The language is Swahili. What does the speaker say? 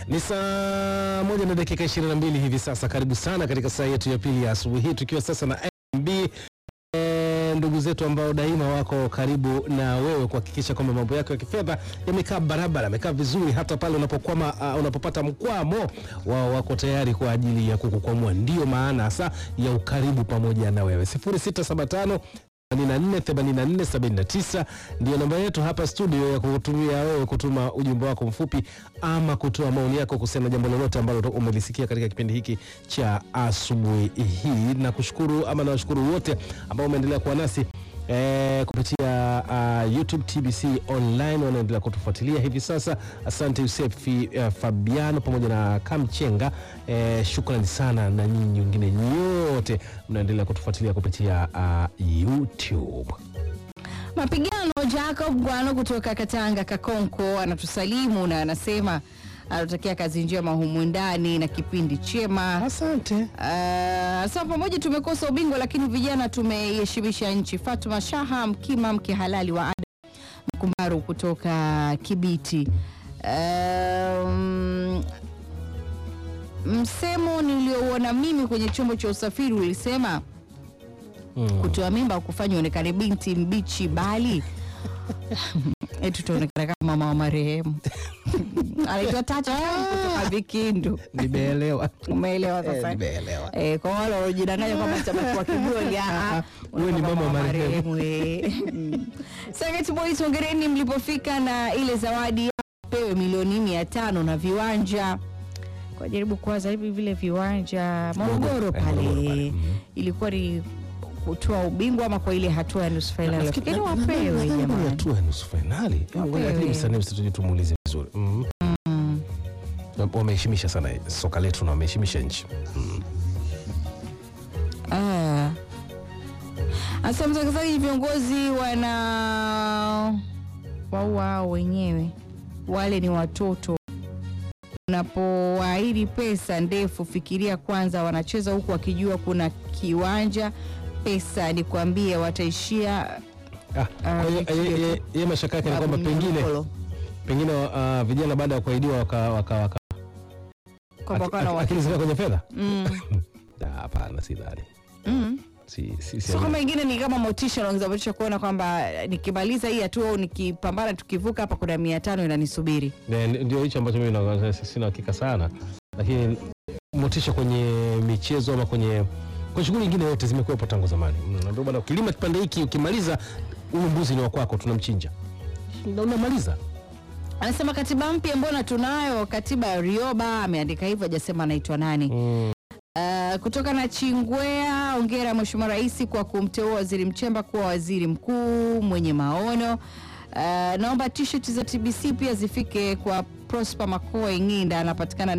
Ni saa moja na dakika 22 hivi sasa. Karibu sana katika saa yetu ya pili ya asubuhi hii, tukiwa sasa na MB e, ndugu zetu ambao daima wako karibu na wewe kuhakikisha kwamba mambo yako ya kifedha yamekaa barabara, yamekaa vizuri, hata pale unapokwama, uh, unapopata mkwamo, wao wako tayari kwa ajili ya kukukwamua. Ndio maana hasa ya ukaribu pamoja na wewe 0675 848479 ndio namba yetu hapa studio ya kutumia wewe kutuma ujumbe wako mfupi ama kutoa maoni yako kuhusiana na jambo lolote ambalo umelisikia katika kipindi hiki cha asubuhi hii. Na kushukuru ama nawashukuru wote ambao umeendelea kuwa nasi E, kupitia uh, YouTube TBC online wanaendelea kutufuatilia hivi sasa. Asante Yusefi uh, Fabiano pamoja na Kamchenga e, shukrani sana, na nyinyi wengine nyote mnaendelea kutufuatilia kupitia uh, YouTube. Mapigano Jacob Gwano kutoka Katanga Kakonko anatusalimu na anasema anatakia kazi njema humu ndani na kipindi chema. Asante. Uh, sasa pamoja tumekosa ubingwa lakini vijana tumeiheshimisha nchi. Fatuma Shaha Mkima, mke halali wa Adam Mkumbaru kutoka Kibiti. Um, msemo niliouona mimi kwenye chombo cha usafiri ulisema Mm. kutoa mimba kufanya onekane binti mbichi, bali eti tutaonekana kama mama wa marehemu anaitwa Tata kutoka Vikindu. Nimeelewa. Umeelewa Eh, sasa? nimeelewa. Eh, kwa wale wanaojidanganya kwamba tabaki wa kiburi, ah, ah, Wewe ni unakuwa mama wa marehemu. eh. Mm. Serengeti Boys, hongereni mlipofika na ile zawadi pewe milioni mia tano na viwanja kwa jaribu kuwaza hivi vile viwanja Morogoro Eh, pale Morogoro pale, mhm. ilikuwa ni kutoa ubingwa ama kwa ile hatua ya nusu fainali, Nafikiri- lakini nadhani- wapewe nadhani ni jamani. hatua ya nusu fainali. Ngoja Wapewe. lakini msanii msituje tumuulize vizuri. Mhm. Mm. Wameheshimisha sana soka letu na wameheshimisha nchi. Mhm. Ah. Asa mtangazaji, viongozi wana waua hao wenyewe, wale ni watoto. Unapowaahidi pesa ndefu, fikiria kwanza, wanacheza huku wakijua kuna kiwanja. Pesa ni kuambia wataishia Ah, kwa hiyo Ah, ye- ye- ye mashaka yake ni kwamba pengine Mkolo. pengine uh, vijana baada ya kuahidiwa waka, waka, waka, Kwamba aki- kana aki- wa- akili zika kwenye fedha. Mm. Ah, Hapana, si dhani. Mm. Si, si, si, So kama ingine ni kama motisha, naongeza motisha kuona kwamba nikimaliza hii hatua au nikipambana, tukivuka hapa, kuna mia tano inanisubiri. Ne- ndio hicho ambacho mimi na- sina hakika sana, lakini motisha kwenye michezo ama kwenye kwa shughuli nyingine yote zimekuwepo tangu zamani. Mm, Ndio bwana, ukilima kipande hiki ukimaliza, huyu mbuzi ni wa kwako, tunamchinja na unamaliza. Anasema katiba mpya mbona tunayo? Katiba ya Rioba ameandika hivyo, hajasema anaitwa nani. Mm. Uh, kutoka na Chingwea, ongera Mheshimiwa Rais kwa kumteua Waziri Mchemba kuwa waziri mkuu mwenye maono. Uh, naomba t-shirt za TBC pia zifike kwa Prosper Makoe Ng'inda, anapatikana